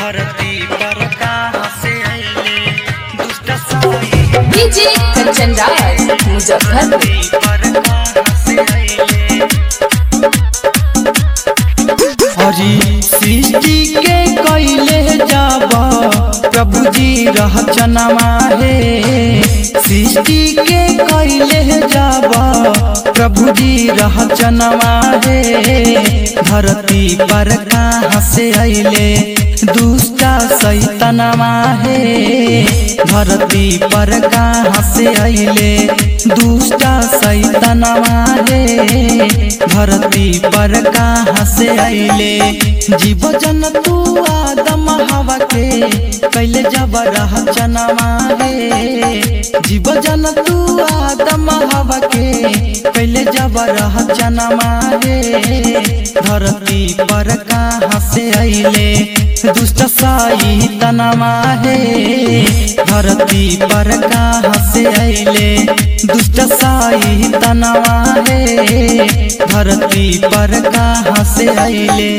धरती पर कहाँ से अइले दुष्ट साई डीजे कंचन राज मुजफ्फरपुर धरती पर कहाँ से अइले हरी सृष्टि के कैले जाब प्रभु जी रहचनमा हे सृष्टि के कैले जाब प्रभु जी रहचनमा हे धरती पर कहाँ से अइले दुष्टा सैतनमा हे धरती पर कहाँ से अइले दुष्टा सैतनमा हे धरती पर कहाँ से अइले जीव जन तू आदम हवा के कैले जब रह चनमा रे जीव जन तू आदम हवा के कैले जब रह चनमा रे धरती पर कहाँ से अइले दुष्ट साई तनमा हे धरती पर कहाँ से अइले दुष्ट साई तनमा हे धरती पर कहाँ से अइले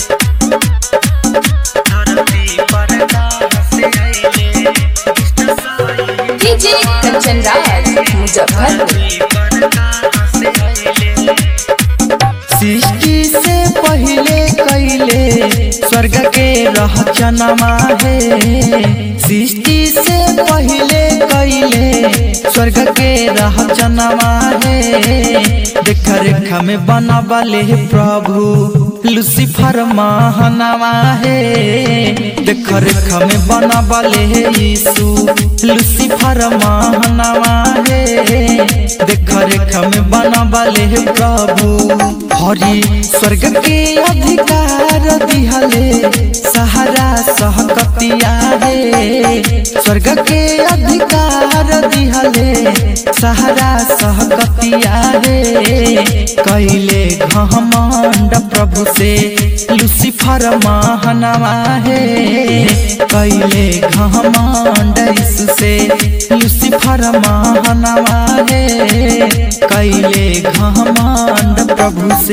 धरती पर कहाँ से अइले दुष्ट साई डीजे कंचन राज मुजफ्फरपुर धरती पर कहाँ से अइले सृष्टि से पहले कैले स्वर्ग के रहचनमा हे सृष्टि से पहले कैले स्वर्ग के रहचनमा हे देख रेख में बनबले प्रभु लुसिफर महानवा हे देख रेख में बनबले यीशु लुसिफर महानवा हे देख रेख में बनबले प्रभु हरि स्वर्ग के अधिकार दिहले सहारा सहकतिया हे स्वर्ग के अधिकार दिहले सहारा सहकतिया हे कैले घमंड प्रभु से लुसिफर महानवा हे कैले घमंड यीशु से लुसिफर महानवा हे कैले घमंड प्रभु से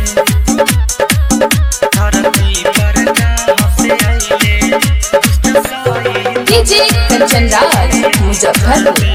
धरती पर कहाँ से अइले दुष्ट साई डीजे कंचन राज मुजफ्फरपुर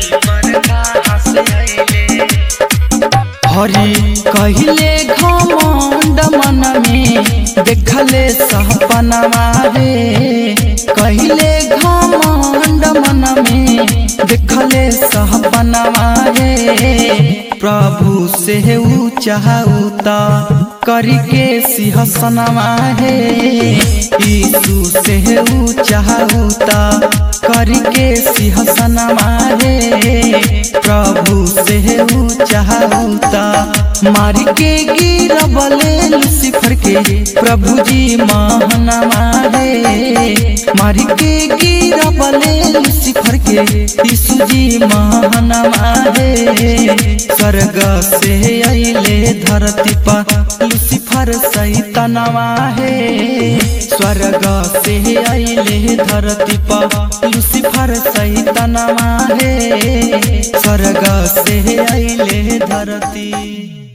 हरि कहिले घमंड मन में देखले सपनवा रे कहिले घमंड मन में देखले सपनवा रे प्रभु से ऊँचाउता करके सिंहसनवा हे यीशु से ऊँचाउता करके सिंहसनवा हे प्रभु से ऊँचाउता मार के गिरबले लुसिफर के प्रभु जी महानवा हे मार के गिरबले लुसिफर के यीशु जी महानवा हे स्वर्ग से अइले धरती पर लुसिफर सैतनवा हे स्वर्ग से अइले धरती पर लुसिफर सैतनवा हे स्वर्ग से अइले धरती